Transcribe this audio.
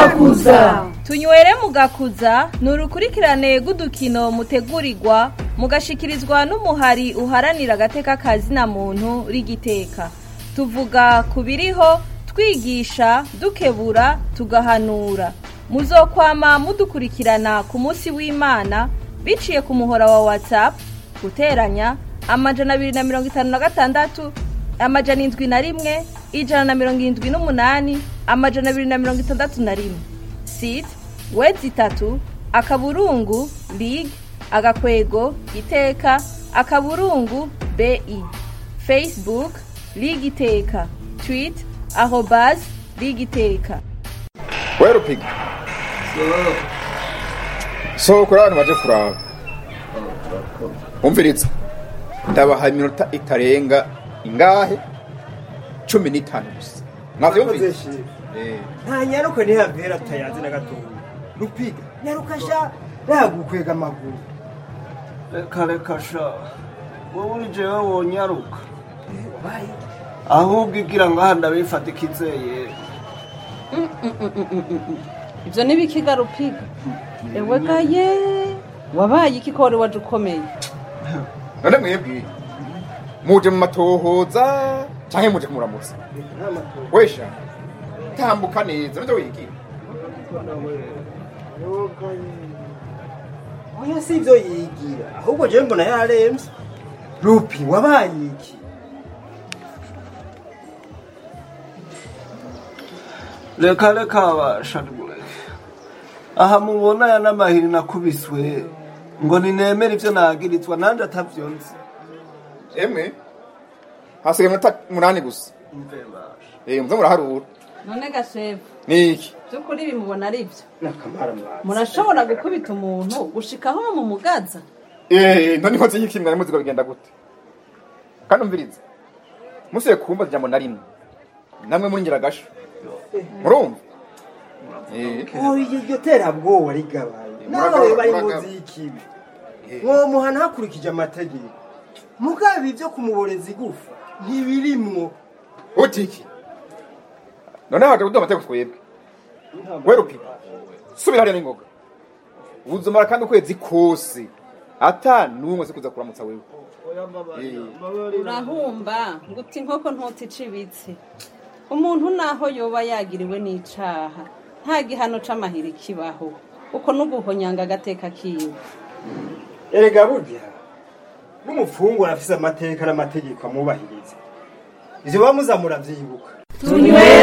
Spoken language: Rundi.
gakuza tunywere mugakuza ni urukurikirane rw'udukino mutegurirwa mugashikirizwa n'umuhari uharanira agateka kazina muntu rigiteka tuvuga ku biriho twigisha dukebura tugahanura muzokwama mudukurikirana ku munsi w'imana biciye ku muhora wa whatsapp guteranya amajana abiri na mirongo itanu na gatandatu amajana indwi na rimwe ijana na mirongo irindwi n'umunani amajana abiri na mirongo itandatu na rimwe site wezi itatu akaburungu lig agakwego iteka akaburungu bi facebook lig iteka tweet arobas lig iteka we rupiga sohoka uri abantu baje kuraba umviritse ndabaha iminota itarenga ingahe cumi n'itanu gusa mwavyumvise Eh. nta nyaruka ntihavera tayazi na gatoya rupiga nyaruka sha nagukwega amaguru reka reka sha wowe uri jewe wonyaruka ahubwo igira ngo aha ndabifata ikizeye ibyo ni bikiga rupiga ewe gaye wabaye iki ko wari waje ukomeye none mwebwe muje mu matohoza canke muje kumuramutsa wesha tambuka neza nivyo wigira oya si ibyo yigira ahubwo jewe mbona yaremvye rupi wabaye iki reka reka abasha nimureke aha mubona aya n'amahiri nakubiswe ngo ninemere ivyo nagirizwa nanje atavyo nzi emwe hasigaye iminota munani gusa mve basha eh muze muraharura none gashefu niki by'ukuri bimubona ari byo nakamara mwazi murashobora gukubita umuntu gushikaho mu mugaza eh none nkoze iki mwari muzi ko bigenda gute kandi umvirize musiye kumva ijambo na rimwe namwe muri ngiragasho murumva eh oya iryo terabwoba rigabaye nawe bari muzi y'ikibi mwomuhana hakurikije amategeko mugabe ibyo kumuboreza igufa ntibirimwo utiki none haje kuduha amategeko twebwe we rupiga subira hariya n'ingoga uzomara kandi ukwezi kose ata n'umwe se kuza kuramutsa wewe Eh. urahumba ngo uti inkoko ntutica ibitsi umuntu naho yoba yagiriwe n'icaha nta gihano c'amahiri kibaho uko n'uguhonyanga agateka kiwe erega burya n'umupfungwa arafise amateka n'amategeko amwubahiriza ivyo baba muza muravyibuka tunywere